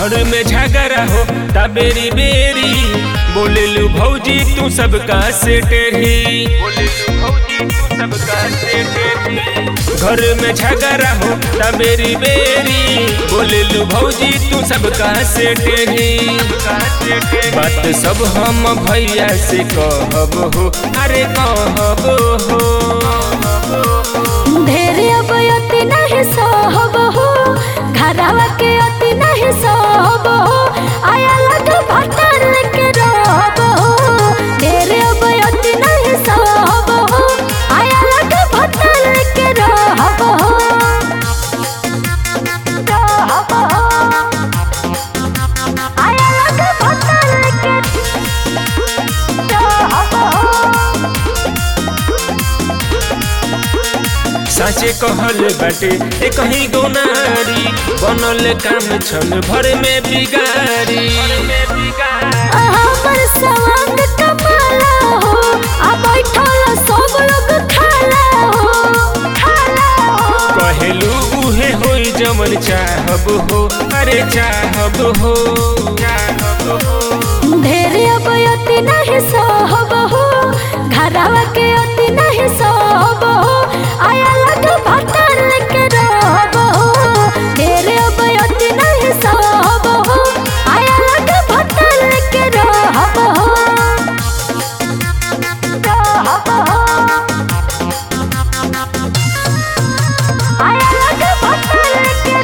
घर में झगड़ा हो तबेरी बेरी बोलेलू भौजी तू सबका से टेढ़ी बोलेलू भौजी तू सबका से टेढ़ी घर में झगड़ा हो तबेरी बेरी बोलेलू भौजी तू सबका से टेढ़ी बात सब हम भैया से कहब हो अरे कहब हो ढेरे अब अति नहीं सहब हो घरवा के अति नहीं सहब हो आया लग भटर के रहब हो ढेरे अब अति नहीं सहब हो आया लग भटर के रहब हो रहब हो आया लग भटर के रहब हो साचे कहल बाटे ए कहीं गोनारी बनल काम छन भर में बिगारी हमर सवांग कमाला हो आ बैठल सब लोग खाला हो खाला हो कहेलू उहे होई जमन चाहब हो अरे चाहब हो चाहब हो ढेरे अब अति नहीं सहब हो घरवा के अति नहीं सहब हो आया लग भटर के रहब हो ढेरे अब अति नहीं सहब हो आया लग भटर के रहब हो रहब हो आया लग भटर के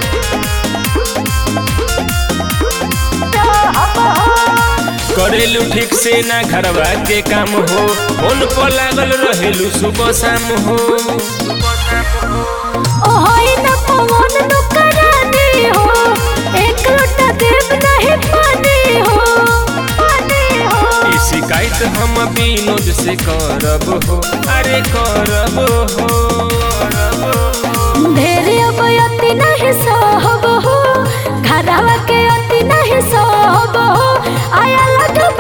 रहब हो करेलू ठीक से ना घरवा के काम हो फोन पर लागल रहेलू सुबह शाम हो ओहोई न पवन न करानी हो एक लोटा देव नहीं पानी हो पानी हो ई शिकायत हम विनोद से करब हो अरे करब हो करब हो ढेरे अब अति नहीं सहब हो घरवा के अति नहीं सहब हो आया लग